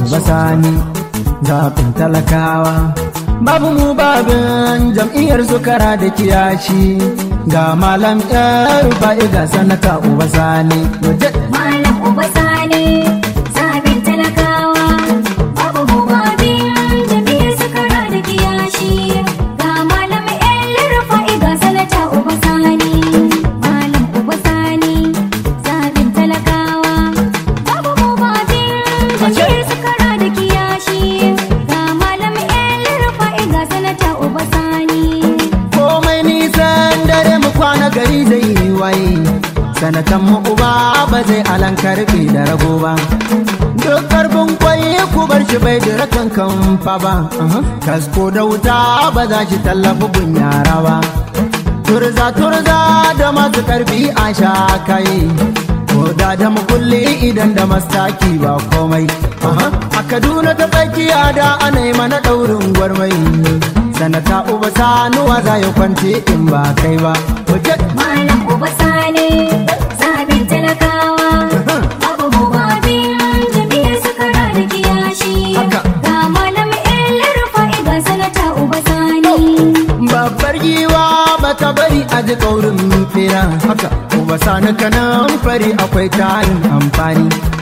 basani zaɓin talakawa babu mu babin jam'iyyar sukara da kiyashi ga malam yar ba'i ga sanata uba sani Malam Uba Sani, zaɓin talakawa, babu mubabin jami'ar sakara da kiyashi. Ga Malam El Rufa'i ga sanata Uba Sani. Malam Uba Sani, zaɓin talakawa, babu mubabin jami'ar sakara da kiyashi. Ga Malam El Rufa'i ga sanata Uba Sani. komai nisan dare mu kwana gari zai yi waye sanatan mu uba ba zai alan karfe da rago ba duk karfin kwaye ku bar shi bai da rakan kamfa ba kasko da wuta ba za shi tallafi gun yara ba turza turza da masu karfi a sha kai ko da da mukulli idan da mastaki ba komai a kaduna ta tsakiya da ana yi mana daurin gwarmai sanata uba sanuwa za ya kwance in ba kai ba Wajen Malam Uba Sani, zaɓin talakawa, babu mubabin jami'ar sakara da kiyashi. Haka. Ga Malam El Rufa'i ga sanata Uba Sani. babbar giwa ba ta bari a ji kaurin fera haka uba sani kanan fari akwai tarin amfani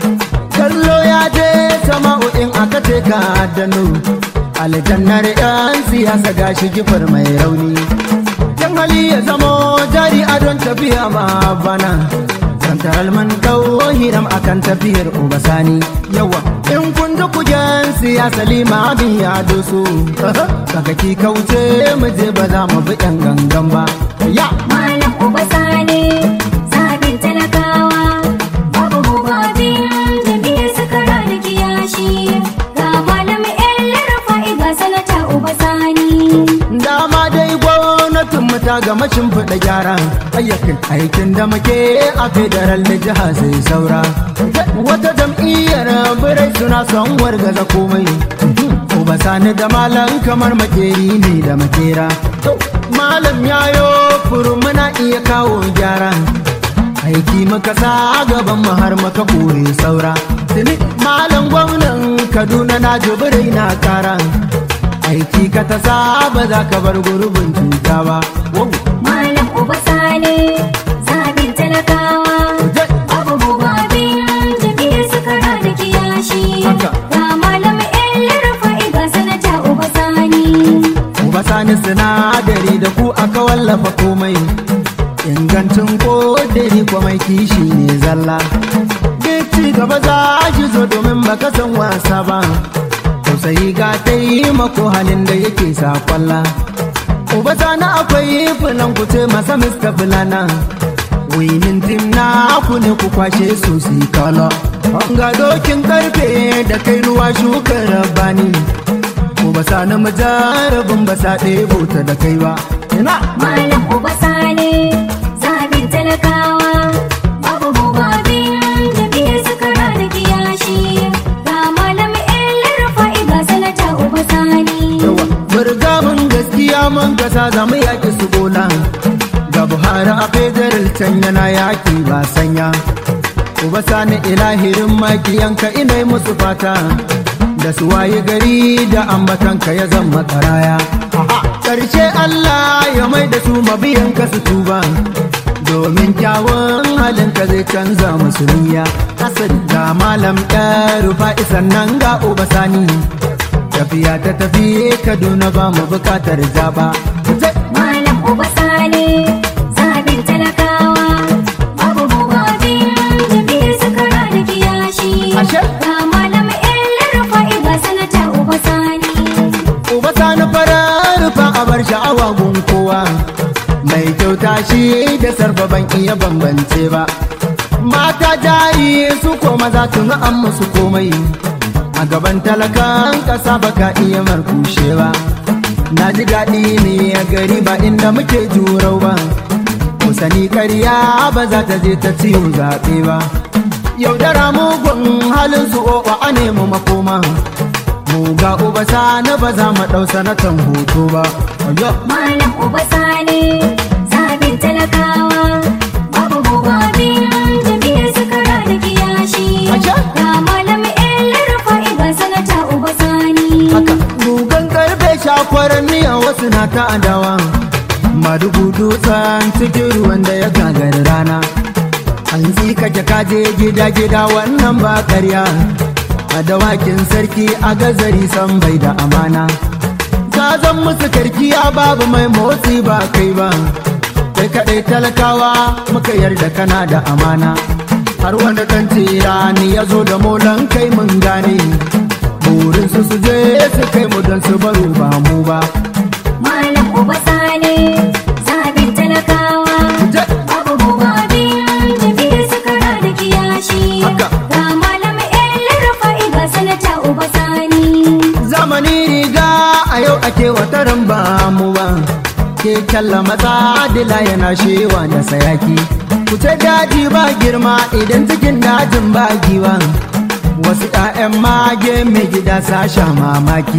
kallo ya je sama'u in aka ce ka dano aljannar yan siyasa gashi gifar mai rauni yan hali ya zamo jari a don tafiya ma bana Santar alman kawo hiram akan tafiyar uba sani yawa in kun ji kujen siyasa limamin ya doso kaga ki kauce mu je ba za mu bi yan gangan ba ya Malam Uba Sani, zaɓin talakawa, babu mubabin jami'ar sakara da kiyashi. Ga Malam El Rufa'i ga sanata Uba Sani. dama dai gwamnatin mu ta gama shimfiɗa gyara ayyakin aikin da muke a federal da jiha sai saura wata jam'iyyar birai suna son wargaza komai Uba sani da malam kamar makeri ne da makera malam yayo furu muna iya kawo gyara aiki muka sa gaban mu har muka kore saura tuni malam gwamnan kaduna na jibirai na kara aiki ka ta sa ba za ka bar gurbin cuta ba Wow. Malam Uba Sani, zaɓin talakawa, babu mubabin jami'ar sakara da kiyashi. Haka. Ga Malam El Rufa'i ga sanata Uba Sani. Uba sani sinadari da ku aka wallafa komai ingancin kodari ko mai kishi ne zalla duk ci gaba za shi zo domin baka san wasa ba tausayi ga taimako halin da yake sa kwalla Uba sani akwai filan ku ce masa Mr. Filana Winin tim na ku ne ku kwashe su su yi kala Ga dokin karfe da kai ruwa shukar rabani Uba sani majarabin ba sa ɗebo ta da kai ba Ina Malam Uba Sani, zaɓin talakawa, babu mubabin jami'ar sakara da kiyashi. Ga Malam El Rufa'i ga sanata Uba Sani. yawa Burga mun gaskiya mun kasa za mu yaƙi su bola Ga Buhari a federal can yana yaƙi ba sanya Uba sani ilahirin makiyanka ina musu fata Da su waye gari da ambatanka ya zama karaya Ƙarshe Allah ya mai da su mabiyanka su tuba Domin kyawun halinka zai canza musu niyya Asali ga malam ɗaru fa'isan nan ga uba sani Tafiya ta tafi Kaduna ba mu bukatar zaba Malam Uba Sani, zaɓin talakawa, babu mubabin jami'ar sakara da kiyashi. Ashe? Ga Malam El Rufa'i ga sanata Uba Sani. Uba sani farar fa a bar sha'awa gun kowa Mai kyauta shi da sarfa ban iya bambance ba Mata jari su ko maza tun an musu komai A gaban talakan ƙasa baka iya markushe ba Na ji daɗi ne a gari ba inda muke jurau ba Ku sani ƙarya ba za ta je ta ciwo zaɓe ba Yaudara mugun halin su oɓa a nemi makoma mu ga uba sani ba za mu ɗau sanatan hoto ba. Oyo. Malam Uba Sani, zaɓin talakawa, babu mubabin jami'ar sakara da kiyashi. Ashe? Ga Malam El Rufa'i ga sanata ta adawa madugu dutsen cikin ruwan da ya gagari rana an kake kaje gida gida wannan ba karya a dawakin sarki a gazari san bai da amana ka zan musu karkiya babu mai motsi ba kai ba kai kaɗai talakawa muka yarda kana da amana har wanda kan tirani ya zo da molan kai mun gane burin su su je su kai mu don su baro ba mu ba Malam Uba Sani, zaɓin talakawa. Babu mubabin jam'iyyar sakara da kiyashi. Haka. Ga Malam El Rufa'i ga Sanata Uba Sani. zamani riga a yau ake wataran ba mu ba ke kalla matsa dila yana shewa da sayaki kuce daji ba girma idan cikin dajin ba giwa wasu 'ya'yan mage mai gida sasha mamaki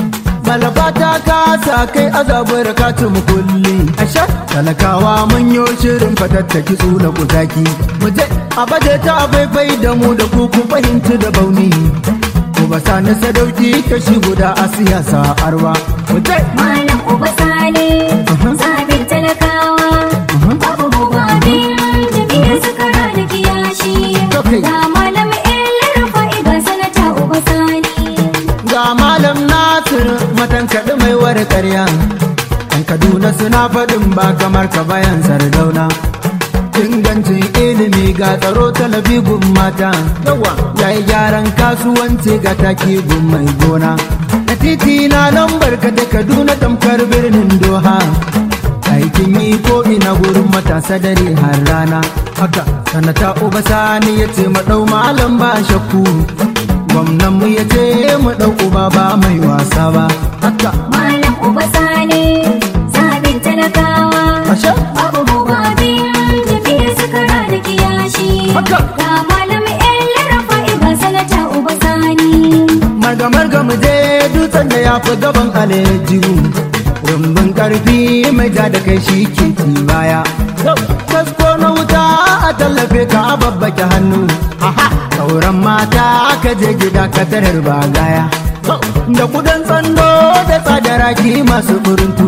malaba ta kasa kai azabar katin kulli asha talakawa mun yo shirin fatattaki tsula kutaki mu je a baje ta faifai da mu da ku ku fahimci da bauni ko ba sani sadauki kashi guda a siyasa arwa mu je Malam Uba Sani, zaɓin talakawa. Babu mubabin jam'iyyar sakara da kiyashi. Okay. Ga Malam El Rufa'i ga Sanata Uba Sani. ga malam nasir matan kaɗi mai wari ƙarya yan kaduna suna faɗin ba kamar ka bayan sardauna ingancin ilimi ga tsaro talabi gun mata yawa ya yi gyaran kasuwanci ga taki gun mai gona na titi na lambar ka da kaduna tamkar birnin doha aikin yi ko ina gurin matasa dare har rana haka sanata uba sani ya ce maɗau malam ba shakku gwamnan mu ya ce mu ɗau uba ba mai wasa ba haka Malam Uba Sani, zaɓin talakawa. ashe Babu mubabin jam'iyyar sakara da kiyashi. Haka. Ga Malam El Rufa'i ga Sanata Uba Sani. marga marga mu je dutsen da ya fi gaban alejihu rumbun karfi mai ja da kai shi ke ci baya kasko na wuta a tallafe ka a babbake hannu sauran mata aka je gida ka tarar bagaya da kudan tsando da tsadaraki masu burintu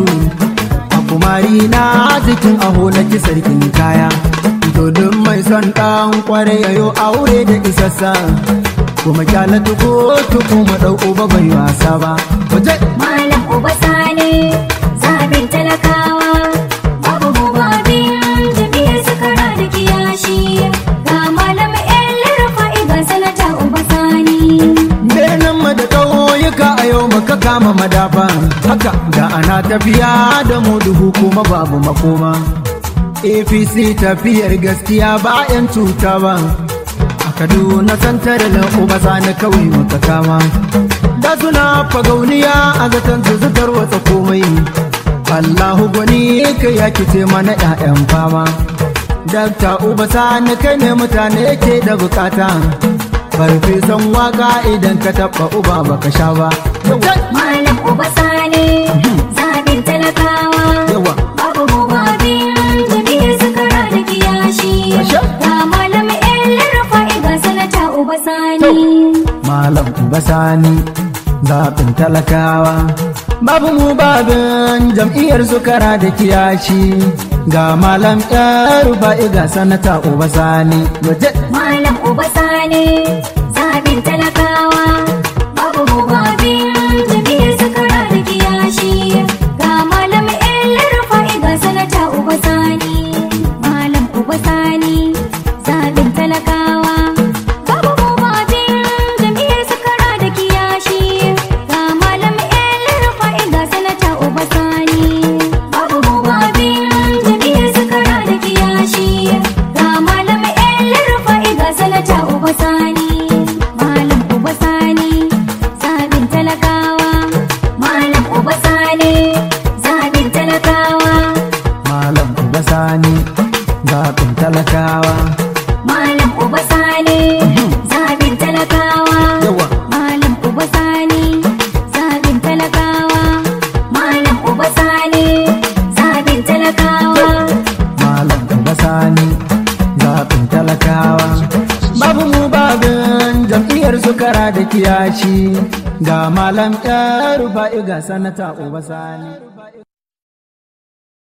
a kumari na jikin aho na ki sarkin kaya dodon mai son ɗan kware yayo aure da isassa kuma kyala tuko tuko mu ɗau uba bai wasa ba waje Malam Uba Sani, zaɓin talakawa. Babu mubabin jam'iyyar sakara da kiyashi. Ga Malam El Rufa'i ga Sanata Uba Sani. Benin mu da ƙauyuka a yau muka kama madafa haka da ana tafiya da mu duhu kuma babu makoma APC tafiyar gaskiya ba 'yan cuta ba a Kaduna santar da uba sani kawai muka kama da suna fagauniya a zaton su zutar wata komai Allahu gwani ka ya kice mana 'ya'yan fama Dakta uba sani kai ne mutane ke da bukata farfesan waka idan ka taɓa uba baka sha ba Malam Uba Sani, zaɓin talakawa. yawa Babu mubabin jam'iyyar sakara da kiyashi. Asha. Ga Malam El Rufa'i ga Sanata Uba Sani. malam uba sani zaɓin talakawa babu mu babin jam'iyyar sukara da kiyashi ga malam ɗaru ba'i ga sanata uba sani waje Malam Uba Sani, zaɓin talakawa. Babu mubabin jam'iyyar sakara da kiyashi. Ga Malam El Rufa'i ga Sanata Uba Sani. Malam Uba Sani, zaɓin talakawa. Babu mubabin jam'iyyar sakara da kiyashi. Ga Malam El Rufa'i ga Sanata Uba Sani. Babu mubabin jam'iyyar sakara da kiyashi. Ga Malam El Rufa'i ga Sanata Uba Sani. Malam Uba Sani, zaɓin talakawa. Malam Uba Sani, zaɓin talakawa. malam uba sani zaɓin talakawa Malam Uba Sani, zaɓin talakawa. yawa Malam Uba Sani, zaɓin talakawa. Malam Uba Sani, zaɓin talakawa. malam uba sani zaɓin talakawa babu mu babin jam'iyyar sukara da kiyashi ga malam ɗaru ba'i ga sanata uba sani